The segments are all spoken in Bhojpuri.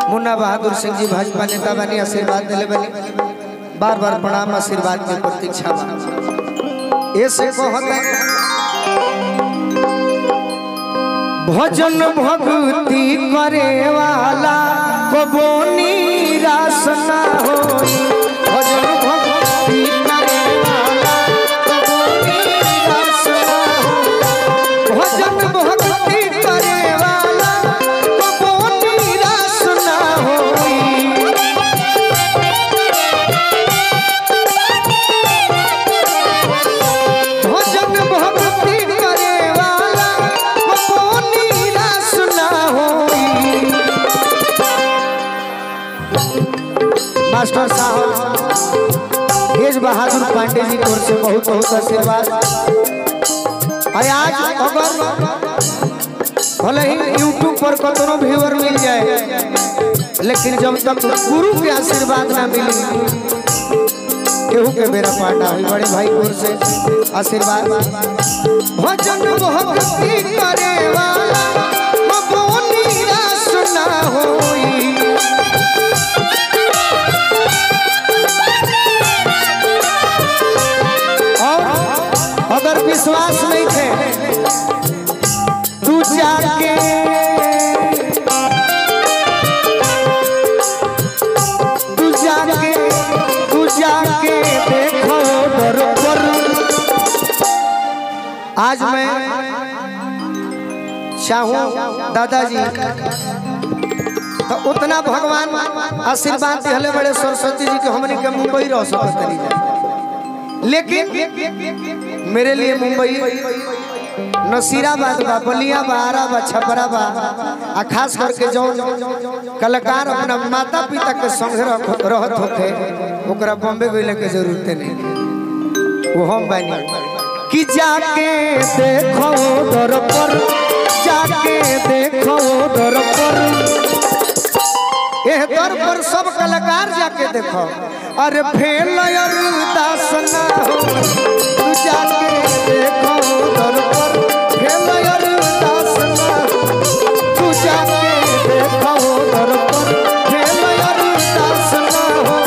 मुन्ना बहादुर सिंह जी भाजपा नेता बनी आशीर्वाद दिले बनी बार बार प्रणाम आशीर्वाद के प्रतीक्षा बा ऐसे कहत भजन भक्ति करे वाला कबो निराश ना होई भजन भक्ति करे वाला कबो निराश ना होई भजन भक्ति करे वाला कबो निराश ना होई भजन भक्ति करे वाला कबो निराश ना होई मास्टर साहब तेज बहादुर पांडे जी की ओर से बहुत बहुत आशीर्वाद और आज अगर भले ही यूट्यूब पर कतनो व्यूअर मिल जाए लेकिन जब तक गुरु के आशीर्वाद ना मिली केहू के बेरा पाटा हुई बड़े भाई की ओर से आशीर्वाद भजन भक्ति करे वाला कबो निराश ना होई और अगर विश्वास नहीं थे तू जाके तू जाके तू जाके देखो दर पर आज मैं चाहूँ दादाजी तो उतना भगवान आशीर्वाद दिहले बड़े सरस्वती जी के हमने के मुंबई रह सकत नहीं जाए लेकिन मेरे लिए मुंबई नसीराबाद बा बलिया बा आरा बा छपरा बा आ खास करके जो कलाकार अपना माता पिता के संग रख- रहत होते ओकरा बॉम्बे गइले के जरूरत नहीं वो हम बानी कि जाके देखो दर पर जाके देखो दर पर एह दर पर सब कलाकार जाके देखो अरे फेल अरदास ना हो तू जाके देखो दर पर फेल अरदास ना हो तू जाके देखो दर पर फेल अरदास ना हो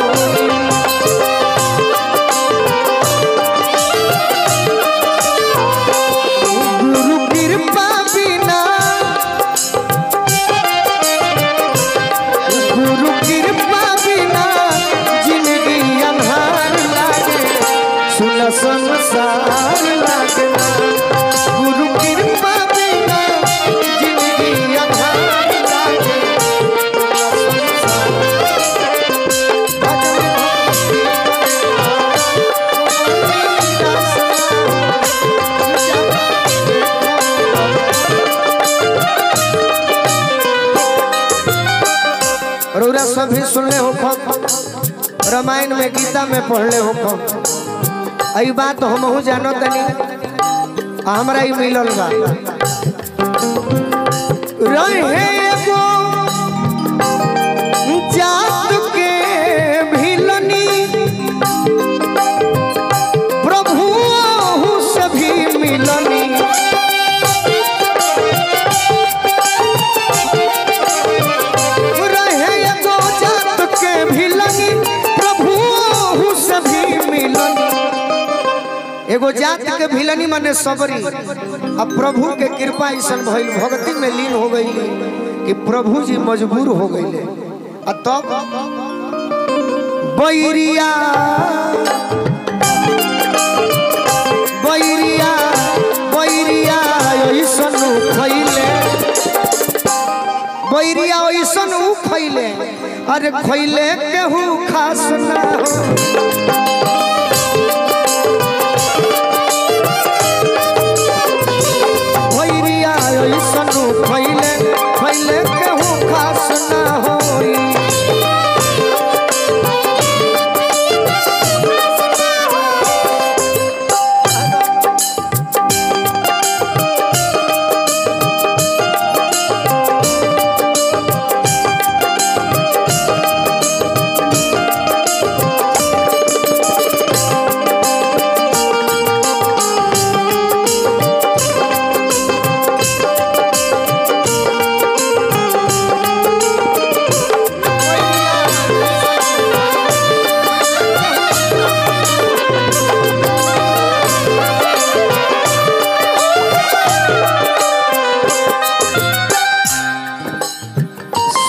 गुरु कृपा बिना गुरु कृपा बिना जिंदगी अन्हार लागे सुन संसार लागे गुरु कृपा बिना जिंदगी अन्हार लागे रौरा सभी सुनले हो खम रामायण में गीता में पढ़ले हो खम आई बात हमहू जानो तनी आ हमरा ही मिलल बा रहे एगो जात के भिलनी प्रभु ओहू से भी मिलनी रहे एगो जात के भिलनी प्रभु ओहू से भी मिलनी एगो जात के भिलनी माने सबरी अब प्रभु के कृपा ऐसन भइल भक्ति में लीन हो गई कि प्रभु जी मजबूर हो गईले आ तब बैरिया बैरिया बैरिया ऐसन खैले बैरिया ऐसन उ खैले अरे खैले केहू खास ना हो बैरिया ऐसन उ खैले खैले केहू खास ना होई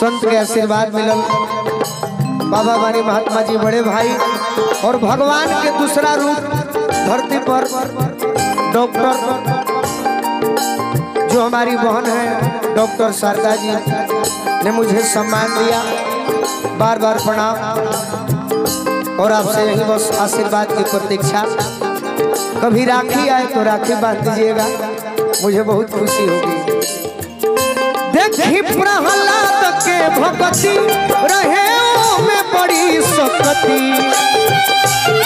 संत के आशीर्वाद मिलल बाबा बानी महात्मा जी बड़े भाई और भगवान के दूसरा रूप धरती पर डॉक्टर जो हमारी बहन है डॉक्टर शारदा जी ने मुझे सम्मान दिया बार बार प्रणाम और आपसे यही बस आशीर्वाद की प्रतीक्षा कभी राखी आए तो राखी बांध दीजिएगा मुझे बहुत खुशी होगी देखी प्रहलाद के भगती रहे में बड़ी सकती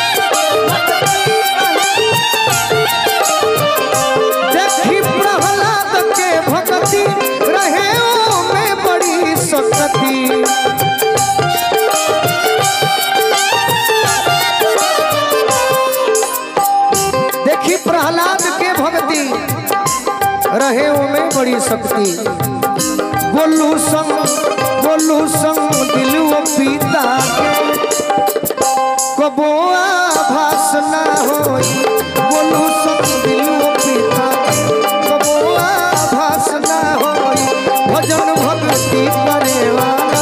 देखी प्रहलाद के भगती रहे में बड़ी सकती देखी प्रहलाद के भक्ति रहे में बड़ी शक्ति गोलू संग गोलू संग दिलुआ पीता के कबोआ भास ना होई गोलू संग दिलुआ पीता कबोआ भास ना होई भजन भक्ति करे वाला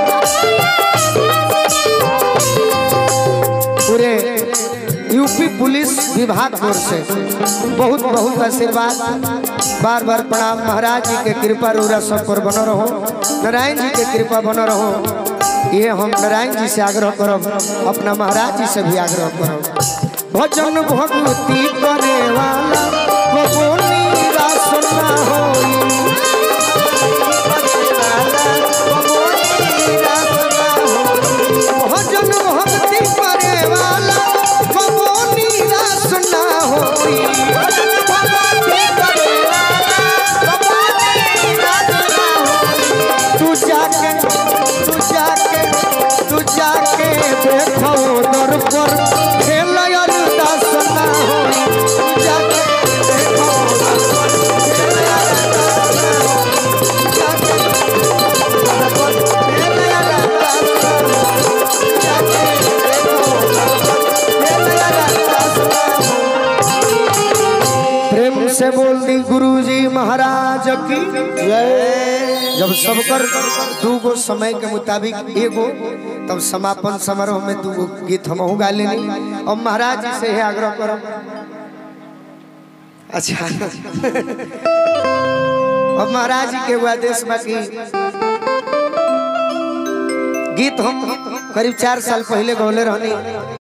पूरे यूपी पुलिस विभाग की ओर से बहुत बहुत आशीर्वाद बार बार प्रणाम महाराज जी के कृपा रोरा सब पर बनो रहो नारायण जी के कृपा बनो रहो ये हम नारायण जी से आग्रह करब अपना महाराज जी से भी आग्रह करब भजन भक्ति करे वाला कबो निराश ना होई कबो निराश ना होई। भजन भक्ति करे वाला कबो निराश ना होई तू जाके तू जाके तू जाके देखो दर पर खेल अरदास ना होई तू जाके देखो दर पर खेल अरदास ना होई। जाके दर पर खेल अरदास ना होई। जाके देखो दर पर खेल अरदास ना होई। प्रेम से बोल दी गुरुजी महाराज की जय जब सबकर दूगो समय के मुताबिक एगो तब समापन समारोह में दूगो गीत हम गा लेनी और महाराज जी से ही आग्रह करो अच्छा अब महाराज जी के एगो आदेश बाकी गीत हम करीब चार साल पहले गौले रहनी